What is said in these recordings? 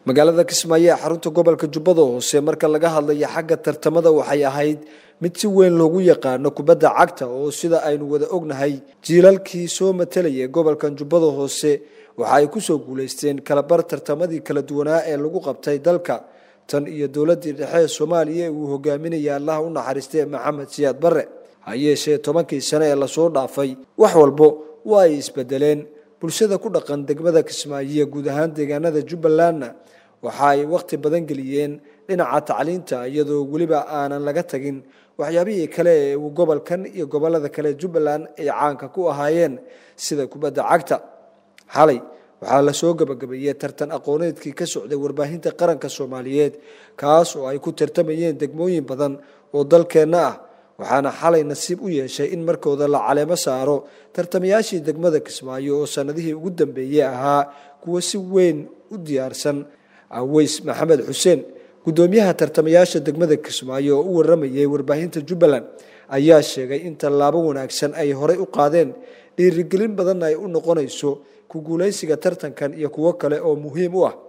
magaalada kismaayo ee xarunta gobolka jubbada hoose marka laga hadlayo xagga tartamada waxay ahayd mid si weyn loogu yaqaano kubadda cagta oo sida aynu wada ognahay jiilalkii soo matalayay gobolkan jubbada hoose waxa ay kusoo guulaysteen kalabar tartamadii kala duwanaa ee lagu qabtay dalka tan iyo dowladii dhexe ee soomaaliya uu hogaaminaya allaha u naxariistay maxamed siyaad barre ha yeeshee tobankii sane ee lasoo dhaafay wax walbo waa ay isbedeleen bulshada ku dhaqan degmada kismaayo guud ahaan deegaanada jubbalandna waxa ay wakhti badan geliyeen dhinaca tacliinta iyadoo weliba aanan laga tagin waxyaabihii kale ee uu gobolkan iyo gobolada kale jubbaland ay caanka ku ahaayeen sida kubadda cagta xalay waxaa lasoo gabagabeeyey tartan aqooneedkii ka socday warbaahinta qaranka soomaaliyeed kaas oo ay ku tartamayeen degmooyin badan oo dalkeenna ah waxaana xalay nasiib u yeeshay in markooda la caleemo saaro tartamayaashii degmada kismaayo oo sanadihii ugu dambeeyey ahaa kuwa si weyn u diyaarsan aweys maxamed xuseen guddoomiyaha tartamayaasha degmada kismaayo oo u waramayay warbaahinta jubbaland ayaa sheegay in tallaabo wanaagsan ay horey u qaadeen dhiirigelin badanna ay u noqonayso ku guulaysiga tartankan iyo kuwo kale oo muhiim u ah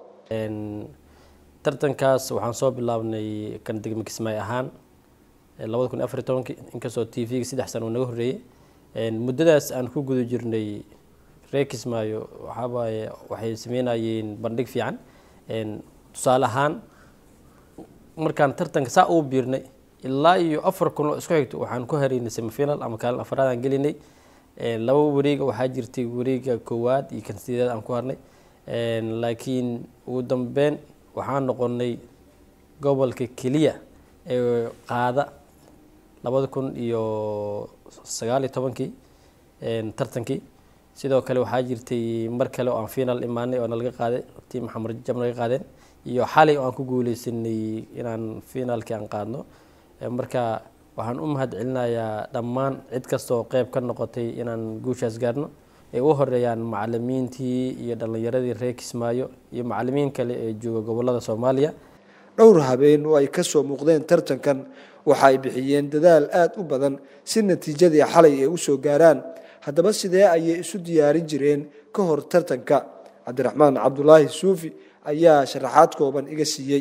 tartankaas waxaan soo bilaabnay kan degma kismaayo ahaan labada kun afar tobanki inkastoo t v-ga saddex sana uu naga horreeyey muddadaas aan ku guda jirnay reer kismaayo waxaawaaye waxay sameynayeen bandhig fiican tusaale ahaan markaan tartanka saa uu biirnay ilaa iyo afar kun oo isku xigto waxaan ku haraynay semifinal ama kaalin afaraad aan gelinay laba wareega waxaa jirtay wareega koowaad iyo kan sideedaad aan ku harnay laakiin ugu dambeyn waxaan noqonay gobolka keliya ee qaada labada kun iyo sagaal iyo tobankii tartankii sidoo kale waxaa jirtay mar kale oo aan final imaanay oo nalaga qaaday tiim maxamed jab naga qaadeen iyo xalay oo aan ku guuleysanay inaan finaalkii aan qaadno marka waxaan u mahad celinayaa dhammaan cid kastaoo qeyb ka noqotay inaan guushaas gaarno ay u horeeyaan macalimiintii iyo dhallinyaradii reer kismaayo iyo macalimiin kale ee jooga gobolada soomaaliya dhowr habeen oo ay ka soo muuqdeen tartankan waxa ay bixiyeen dadaal aada u badan si natiijadii xalay ay u soo gaaraan haddaba sidee ayay isu diyaarin jireen ka hor tartanka cabdiraxmaan cabdulaahi suufi ayaa sharaxaad kooban iga siiyey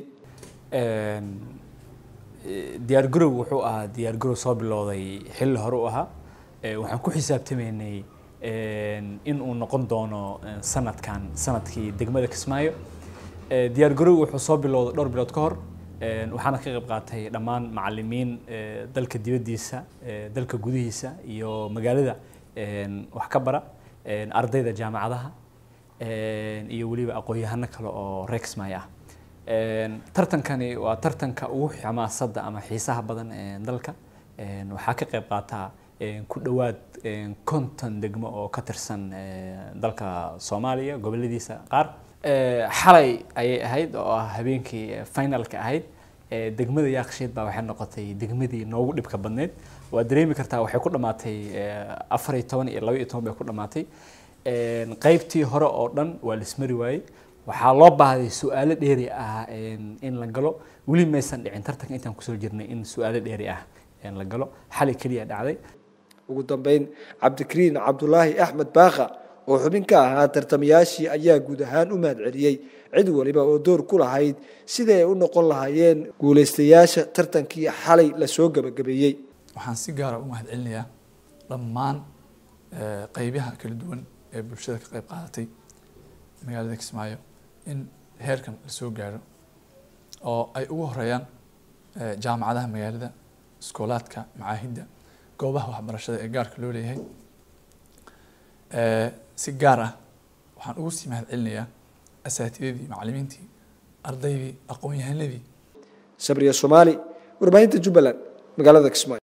diyaar garow wuxuu ahaa diyaar garow soo bilowday xilli hore u ahaa waxaan ku xisaabtamaynay in uu noqon doono sanadkan sanadkii degmada kismaayo diyaar garow wuxuu soo bilowday dhowr bilood ka hor waxaana ka qayb qaatay dhammaan macalimiin dalka dibaddiisa dalka gudihiisa iyo magaalada wax ka bara ardayda jaamacadaha iyo weliba aqoon-yahano kale oo reer kismaayo ah tartankani waa tartanka ugu xamaasadda ama xiisaha badan ee dalka waxaa ka qayb qaataa ku dhowaad konton degmo oo ka tirsan dalka soomaaliya goboladiisa qaar xalay ayay ahayd oo ah habeenkii finalka ahayd degmada yaaqsheed baa waxay noqotay degmadii noogu dhibka badneyd waa dareemi kartaa waxay ku dhammaatay afar iyo toban iyo laba iyo toban bay ku dhammaatay qaybtii hore oo dhan waa lismari waayey waxaa loo baahday su-aalo dheeri ah in la galo weli maysan dhicin tartanka intaan kusoo jirnay in su-aalo dheeri ah la galo xali keliya dhacday ugu dambeyn cabdikariin cabdulaahi axmed baakha oo xubin ka ahaa tartamayaashii ayaa guud ahaan u mahad celiyey cid waliba oo door ku lahayd sidai ay u noqon lahaayeen guulaystayaasha tartankii xalay lasoo gebagabeeyey waxaan si gaara u mahad celinayaa dhammaan qeybaha kala duwan ee bulshada ka qayb qaadatay magaalada kismaayo in heerkan la soo gaaro oo ay ugu horeeyaan jaamacadaha magaalada iskoolaadka macaahidda goobaha waxbarashada ee gaarka loo leeyahay si gaar ah waxaan ugu sii mahad celinayaa asaatidadii macalimiintii ardaydii aqoon-yahanadii sabriya soomaali warbaahinta jubbaland magaalada kismaayo